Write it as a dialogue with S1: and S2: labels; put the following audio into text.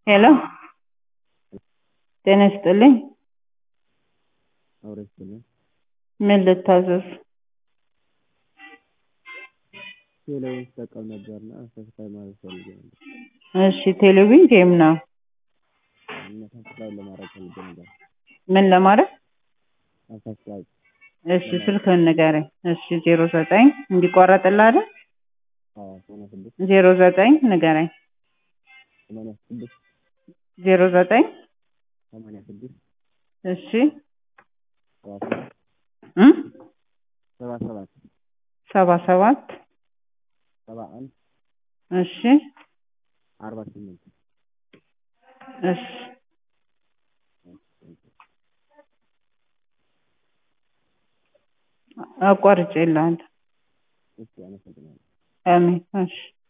S1: ሄሎ ጤና ይስጥልኝ
S2: አብሮ ይስጥልኝ።
S1: ምን ልታዘዝ?
S2: ቴሌውን ስጠቀም ነበርና ሰብስክራይብ ማድረግ ፈልጌ ነበር
S1: እሺ ቴሌቪዥን ጌም ነው
S2: እና ሰብስክራይብ ለማድረግ ፈልጌ ነበር።
S1: ምን ለማድረግ?
S2: ሰብስክራይብ
S1: እሺ ስልክህን ንገረኝ። እሺ ዜሮ ዘጠኝ እንዲቋረጥልህ አይደል?
S2: አዎ ሰማንያ ስድስት
S1: ዜሮ ዘጠኝ ንገረኝ።
S2: ሰማንያ ስድስት
S1: ዜሮ ዘጠኝ
S2: ሰማንያ ስድስት
S1: እሺ
S2: ሰባ ሰባት
S1: እ
S2: ሰባ ሰባት
S1: ሰባ ሰባት
S2: ሰባ አንድ
S1: እሺ
S2: አርባ ስምንት
S1: እሺ አቋርጬልሃለሁ።
S2: እሺ አመሰግናለሁ።
S1: አሜን እሺ